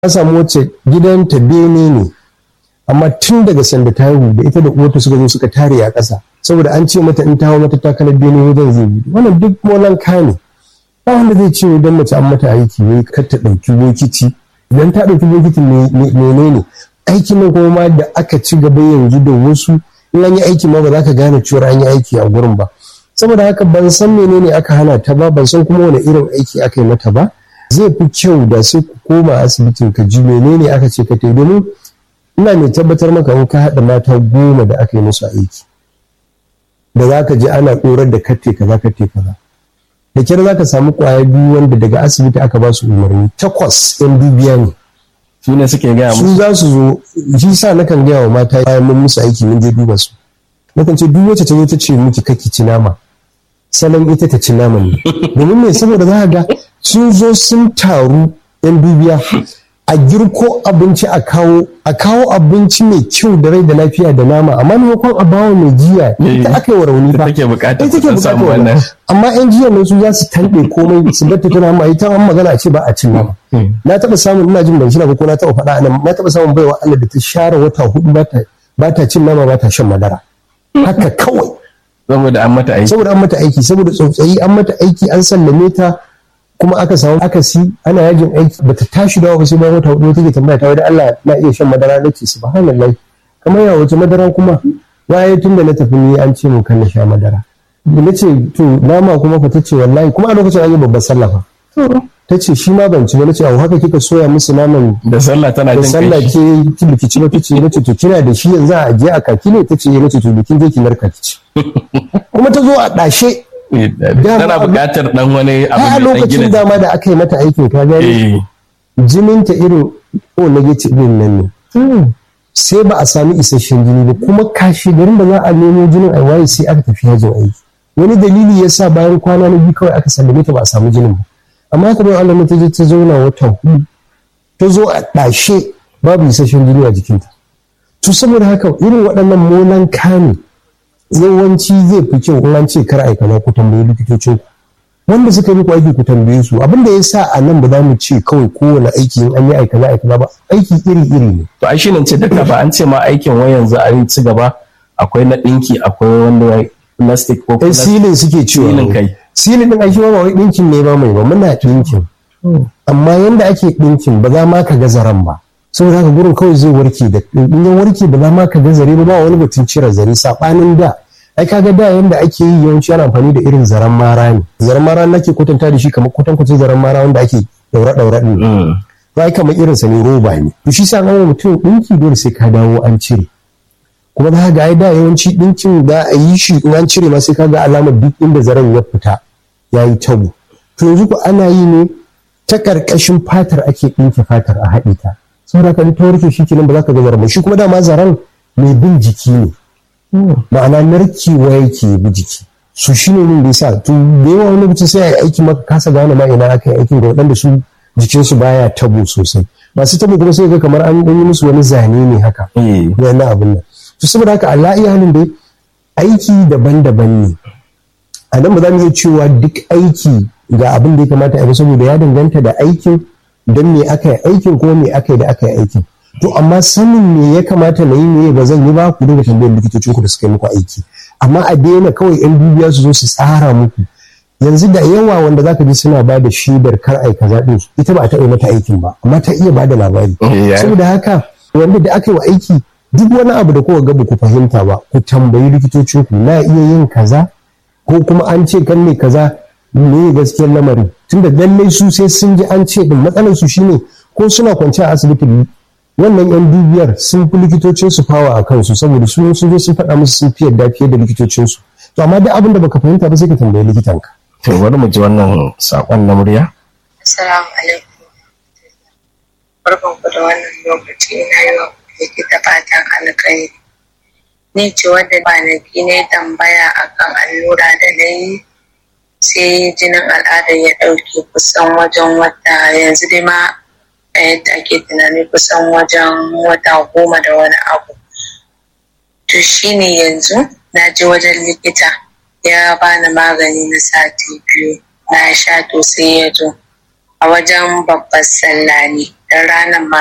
ta samu wacce gidanta bene ne amma tun daga sanda ta haihu da ita da uwarta suka zo suka tare a ƙasa saboda an ce mata in ta hau mata takalar bene wajen zai bi wannan duk molan ne ba wanda zai ce idan mace an mata aiki ne kar ta ɗauki bokiti idan ta ɗauki bokitin menene aikin nan kuma ma da aka ci gaba yanzu da wasu in an yi aiki ma ba za ka gane cewa an yi aiki a gurin ba saboda haka ban san menene aka hana ta ba ban san kuma wani irin aiki aka yi mata ba zai fi kyau da sai ku koma asibitin ka ji menene aka ce ka tai domin ina mai tabbatar maka in ka haɗa mata goma da aka yi musu aiki da za ka je ana ɗorar da katte kaza katte kaza da kyar za ka samu ƙwaya biyu wanda daga asibiti aka ba su umarni takwas yan dubiya ne su ne suke gaya su musu za su zo shi sa nakan gaya wa mata bayan mun musu aiki mun je duba su nakan ce duk wacce ta zo ta ce miki kake ci nama salon ita ta ci nama ne domin me saboda za ka ga sun zo sun taru yan dubiya a girko abinci a kawo a kawo abinci mai kyau da rai da lafiya da nama amma maimakon a bawa mai jiya ita aka yi wa rauni da fa take bukatar ita su take san bukatar samu wannan wannan amma yan jiya nan su za su tanɗe komai su batta tana ma ita an magana a ce ba a cin nama na taɓa samun ina jin ban shi ba ko na taɓa faɗa anan na taɓa samun baiwa Allah da ta share wata hudu ba ta ba ta cin nama ba ta shan madara haka kawai saboda an mata aiki saboda an mata aiki saboda tsautsayi an mata aiki an sallame ta kuma aka samu akasi ana yajin aiki bata tashi dawa ba sai bayan wata hudu take tambaya ta wai Allah na iya shan madara nace subhanallahi kamar ya wace madara kuma waye tun da na tafi ni an ce mun kan na sha madara da nace to nama kuma fa tace wallahi kuma a lokacin an yi babbar sallah fa tace shi ma ban ci ba nace a haka kika soya musu naman da sallah tana da jin sallah kai ke ki biki ci ba tace nace to kina da shi yanzu a je a kaki ne tace nace to bikin je ki narka ki ci kuma ta zo a dashe tana bukatar dan wani abu a mai dan lokacin gina dama da aka yi mata aikin ka gani eh jininta irin o negative din nan ne sai ba a sami isasshen jini ba kuma kashe garin da za a nemo jinin a waye sai aka tafi yajin aiki wani dalili ya sa bayan kwana na biyu kawai aka sallame ta ba a samu jinin ba amma haka bai Allah ta je ta zauna wata hudu ta zo a ɗashe babu isasshen jini a jikinta to saboda haka irin waɗannan molan kane yawanci zai fi kyau in an ce kar aika na ku tambayi likitocin ku wanda suka yi muku aiki ku tambaye su abin da ya sa a nan ba za mu ce kawai kowane aiki in an yi aika na aika ba aiki iri iri ne to ai shine ce duka ba an ce ma aikin wai yanzu a yi ci gaba akwai na dinki akwai wanda wai plastic ko ai plastic silin suke cewa Silin kai. silin din ai shi ma ba wai dinkin ne ba mai ba muna dinkin amma yanda ake dinkin ba za ma ka ga zaren ba saboda haka gurin kawai zai warke da in ya warke ba za ma ka ga zare ba ba wani batun cire zare sabanin da ai kaga da yanda ake yi yawanci ana amfani da irin zaren mara ne zaren mara nake kwatanta da shi kamar kwatankwacin zaren mara wanda ake daura daura din Mm. ba kamar irin sa ne roba ne to shi sa an wa mutum dinki dole sai ka dawo an cire kuma za ga ai da yawanci dinkin da a yi shi in an cire ma sai ka ga alamar duk inda zaren ya fita ya yi tabo to yanzu ko ana yi ne ta karkashin fatar ake ɗinke fatar a haɗe ta saboda ka ta warke shi kenan ba za ka ga zaren ba shi kuma dama zaren mai bin jiki ne ma'ana narkewa yake bi jiki su shi ne da yasa to da yawa wani lokacin sai a yi aiki maka kasa gane ma ina aka yi aikin ga waɗanda su jikinsu baya tabo sosai masu tabo kuma sai ga kamar an yi musu wani zane ne haka Eh. na na abin nan to saboda haka Allah iya halin dai aiki daban-daban ne a nan ba za mu iya cewa duk aiki ga abin da ya kamata a yi ba saboda ya danganta da aikin don me aka yi aikin ko me aka yi da aka yi aikin to amma sanin me ya kamata na yi me ba zan yi ba ku dinga tambayar likitocin ku da suka yi muku aiki amma a daina kawai yan dubiya su zo su tsara muku yanzu da yawa wanda zaka ji suna ba da shaidar kar ai kaza din ita ba a taɓa mata aikin ba amma ta iya ba da labari Yeah. saboda haka wanda da aka yi wa aiki duk wani abu da kowa ga ku fahimta ba ku tambayi likitocin ku na iya yin kaza ko kuma an ce kan ne kaza ne gaskiyar lamarin tunda lallai su sai sun ji an ce din matsalar su shine ko suna kwance a asibiti wannan yan dubiyar sun fi likitocin su fawa a kansu saboda su sun zo sun faɗa musu sun fi yadda fiye da likitocin su to amma duk abin da baka fahimta ba sai ka tambayi likitanka to bari mu ji wannan sakon na murya Assalamu alaikum. Barkan ku da wannan lokaci na yi wa likita fatan alkhairi. Ni ce wadda kwanaki ne tambaya akan allura da na yi sai jinin al'adar ya ɗauke kusan wajen wata yanzu dai ma a yadda ake tunani kusan wajen wata goma da wani abu. To shi ne yanzu na je wajen likita ya bani magani na sati biyu na sha to sai ya zo. a wajen babbar sallah ne da ranar ma